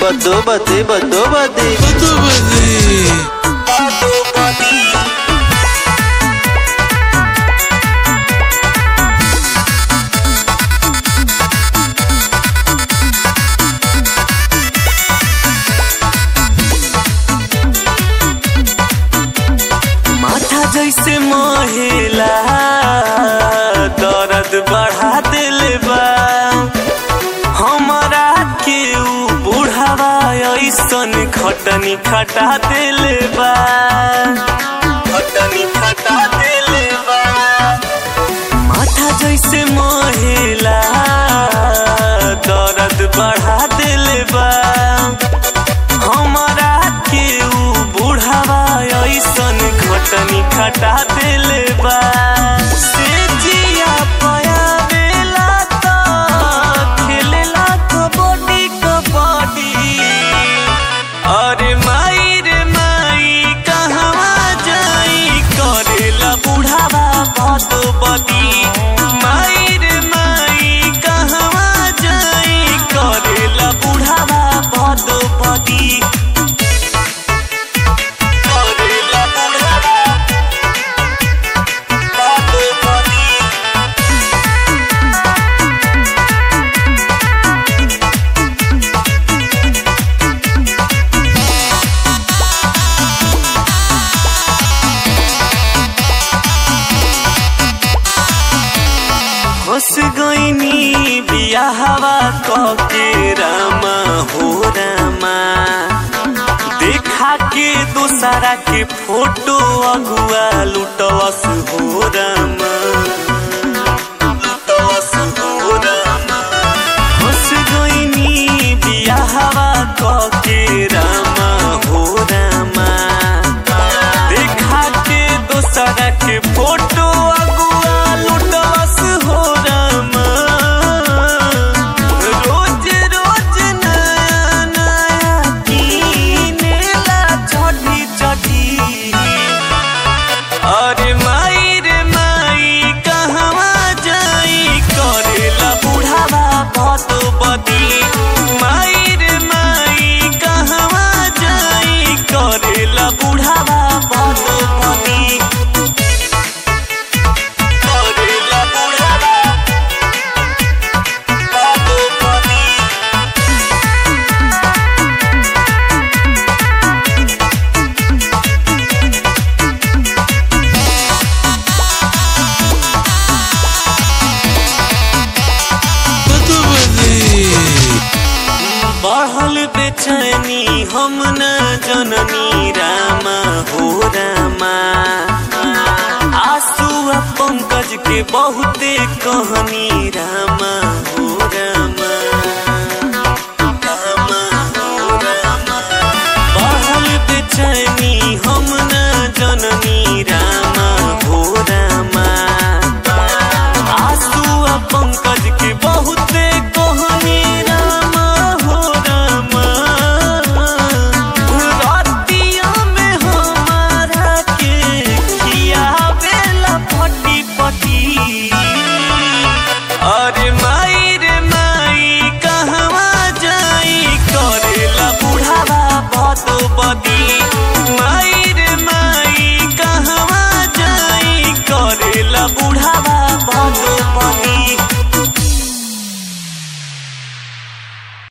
बदो बदी बदो बदी बदो बदी माथा जैसे मोहेला दर्द बढ़ा दिले बा हमारा के ऊ बुढ़ावा ऐसन खटनी खटा दिले बा खटनी खटा दिले बा माथा जैसे मोहेला दर्द बढ़ा दिले बा हमारा के ऊ बुढ़ावा ऐसन खटनी खटा दिले बा से जिया पयावेला त खेलेला कबड्डी कबड्डी अरे माई रे माई कहवा जाई करेला बुढ़ावा भत बदी माई रे माई कहवा जाई करेला बुढ़ावा भत बदी करेला बुढ़ावा भत बदी हंस गईनी बियाहवा कके रामा हो रामा देखा के दोसरा के फोटो अगुआ लुटवस हो रामा लुटवस हो रामा हंस गईनी बियाहवा कके रामा हो रामा देखा के दोसरा के फोटो अगुआ लुटवस हो रामा रोज रोज नया नया कीनेला चढ़ी चढ़ी अरे माई रे माई कहवा जाई करेला बुढ़ावा भत बदी माई रे माई कहवा जाई करेला बुढ़ावा भत बदी करेला बुढ़ावा भत बदी बदो बदी बढ़ल बेचैनी हम न जननी रामा हो रामा आंसू आ पंकज के बहुते कहनी रामा हो